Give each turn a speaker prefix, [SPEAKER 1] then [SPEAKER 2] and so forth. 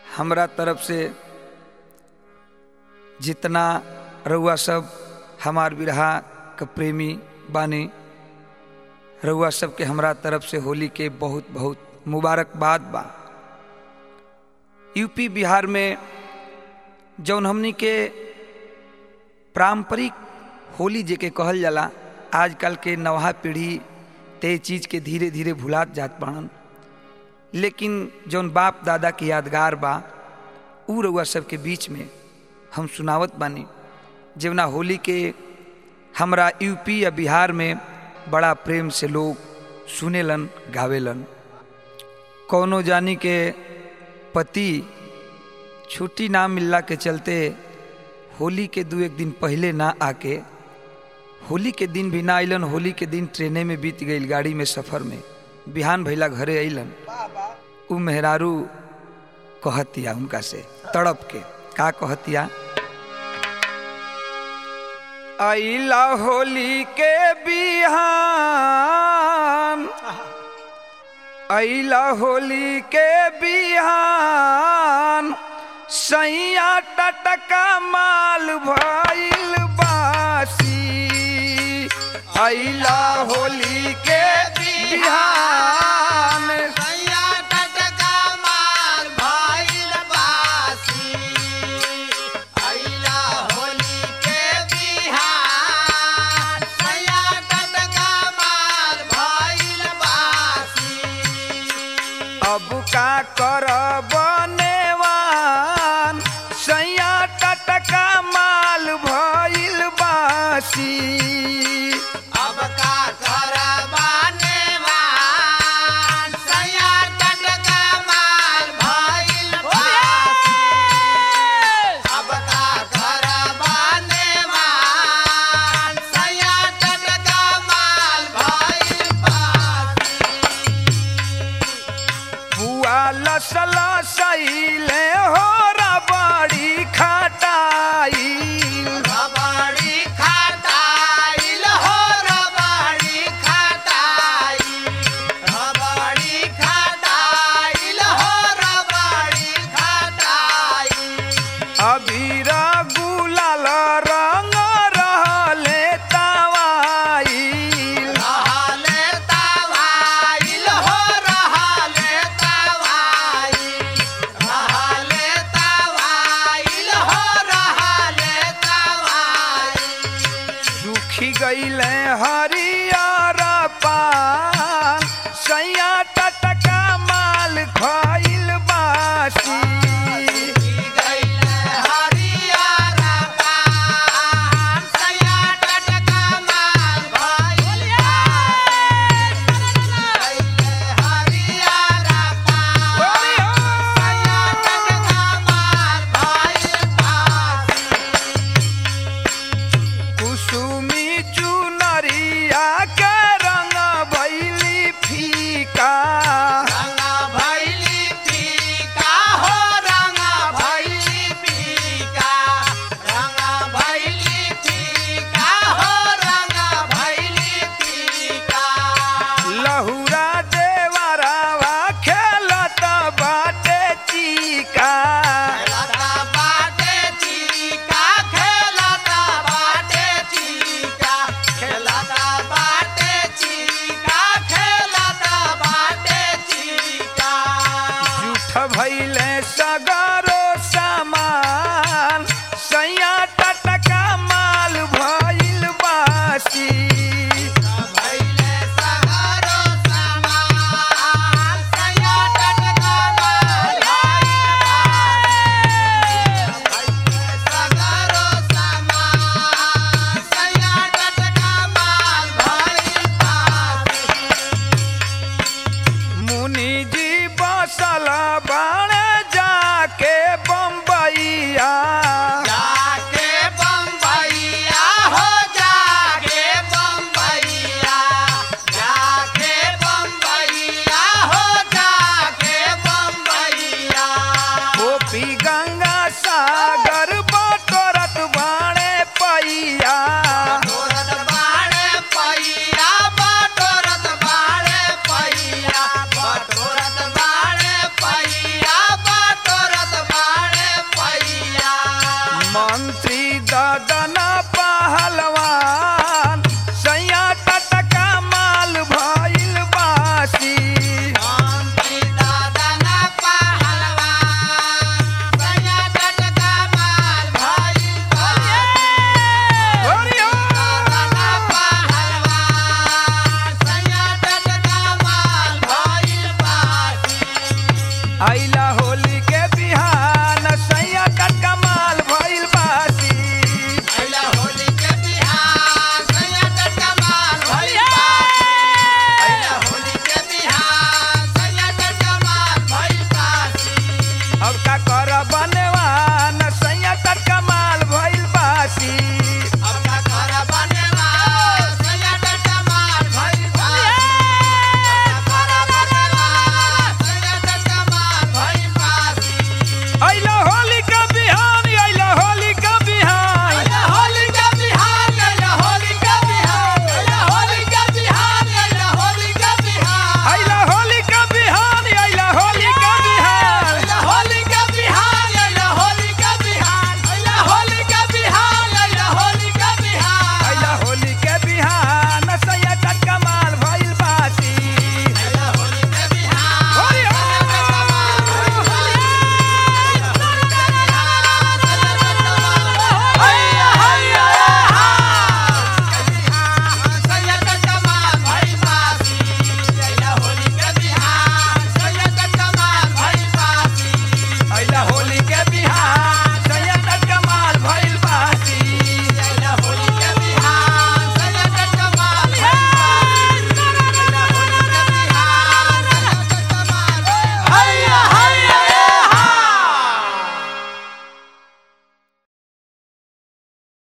[SPEAKER 1] हमरा तरफ से जितना रउआ सब हमार बिरहा के प्रेमी बानी रउआ सबके हमरा तरफ से होली के बहुत बहुत मुबारकबाद बा यूपी बिहार में जौन हमनी के पारंपरिक होली जेके कहल जाला आजकल के नवा पीढ़ी ते चीज के धीरे धीरे भुलात जात बाड़न लेकिन जौन बाप दादा के यादगार बा उ रउआ सबके बीच में हम सुनावत बानी जवना होली के हमरा यूपी या बिहार में बड़ा प्रेम से लोग सुनेलन गावेलन कौनो जानी के पति छुट्टी ना मिलला के चलते होली के दू एक दिन पहले ना आके होली के दिन भी ना अलन होली के दिन ट्रेने में बीत गई गाड़ी में सफ़र में बिहान भैला घरे अलन उ मेहरारू कहतिया उनका से तड़प के का कहतिया अला होली के बिहान अला होली के बिहान सैया टटका माल भइल बासी अला होली के बिहान
[SPEAKER 2] सैया टटका माल भइल बासी अइला होली के बिहान सैया टटका माल भइल बासी
[SPEAKER 1] अब का कर बनेवान सैया टटका माल भइल बासी
[SPEAKER 2] अब का करबाने मान सैया टटका माल भइल बासी अब का करबाने मान सैया टटका माल भइल बासी
[SPEAKER 1] बुआ लसला सैले हो रबड़ी खटाई
[SPEAKER 2] रबड़ी खटाइल हो रबड़ी खटाई रबड़ी खटाइल हो रबड़ी खटाई
[SPEAKER 1] अबीर गुलाल रंग रहले तवाई
[SPEAKER 2] रहले तवाइल हो रहले तवाई रहले तवाइल हो रहले तवाई
[SPEAKER 1] सुखी गईले हरियर पान सैया टटका माल खइल बासी कुसुमी चुनरिया के रंग भैली फीका लहुरा देवरावा खेलत बाटे चीका
[SPEAKER 2] खेलता बाटे चीका खेलता बाटे चीका खेलता बाटे चीका खेलता बाटे चीका
[SPEAKER 1] झूठ भैले सगरो सामान सैया टटका माल भइल बासी
[SPEAKER 2] भैले सगरो समान सैया टटका माल भैले सगरो समान सैया टटका माल भइल
[SPEAKER 1] मुनि जी बसल बाण जाके आइला